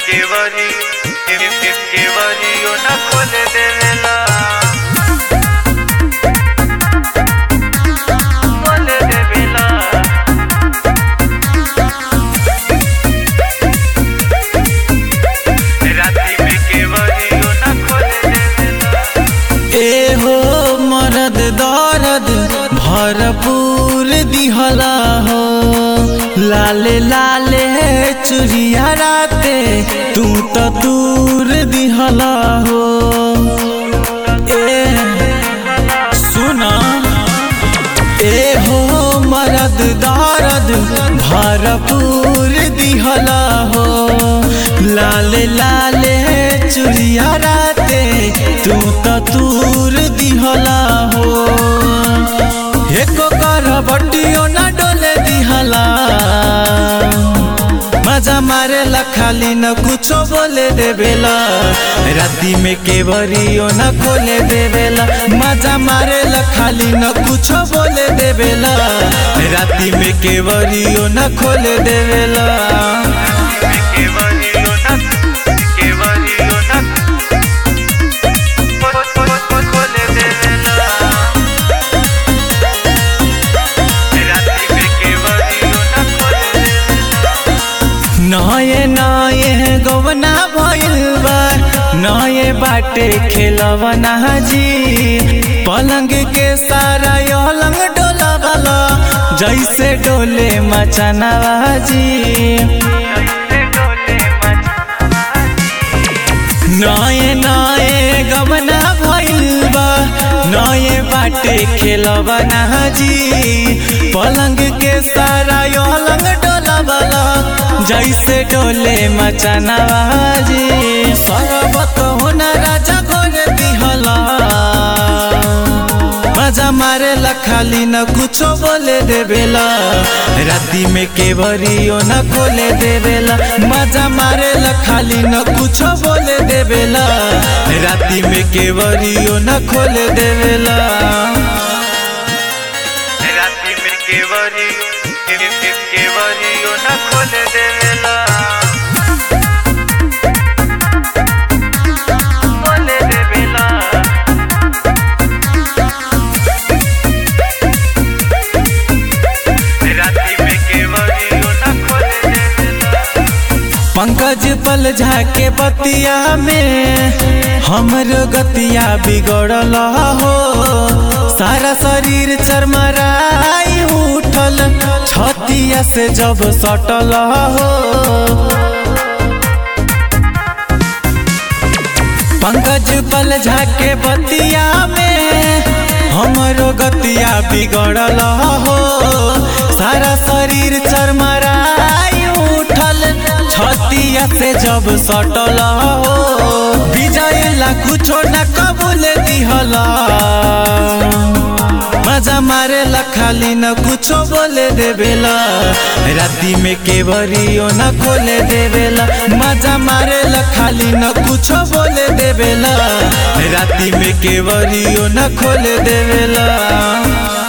query के, के, केवरियो न खोले देवेला खोले देवेला राती में केवरियो न खोले देवेला ए हो मरद दर्द भरपूर दिहला हो लाले लाले चुरिया राते तू तो दूर दिहला हो ए सुना ए हो मरद दर्द भरपूर दिहला हो लाले लाले चुरिया राते तू तो दूर दिहला हो एको कर बटियो ना डोले दिहला मजा मारे ला खाली न कुछो बोले देवेला राती में केवरियो न खोले देवेला मजा मारे ला खाली न कुछो बोले देवेला राती में केवरियो न खोले देवेला केवरियो न केवरियो न खो- खो- खो- खोले देवेला राती में केवरियो न खोले देवेला नये नये गवना भइल बा नये बाटे खेलवना जी पलंग के सारा अलंग डोला वाला जैसे डोले मचनावा जी कैसे डोले नये नये गवना भइल बा नये बाटे खेलवना जी पलंग के सारा अलंग डोला वाला जैसे डोले मचनावा जी सरबत होना राजा गोरे दिहला मजा मारे ला खाली न कुछो बोले देवेला राती में केवरियो न खोले देवेला मजा मारे ला खाली न कुछो बोले देवेला राती में केवरियो न खोले देवेला राती में केवरी के, के, केवरियो न खोले देवेला खोले देवेला राती में केवरियो न खोले देवेला पंकज पल झाके बतिया में हमरो गतिया बिगड़ल हो सारा शरीर चरमराई उठल छतिया से जब सटल हो पंकज पल झाके बतिया में हमरो गतिया बिगड़ल हो सारा शरीर चरमराई उठल छतिया से जब सटल हो विजय ला कुछो न कबूल दिहला मजा मारे ला खाली न कुछो बोले देवेला राती में केवरियो न खोले देवेला मजा मारे ला खाली न कुछो बोले देवेला राती में केवरियो न खोले देवेला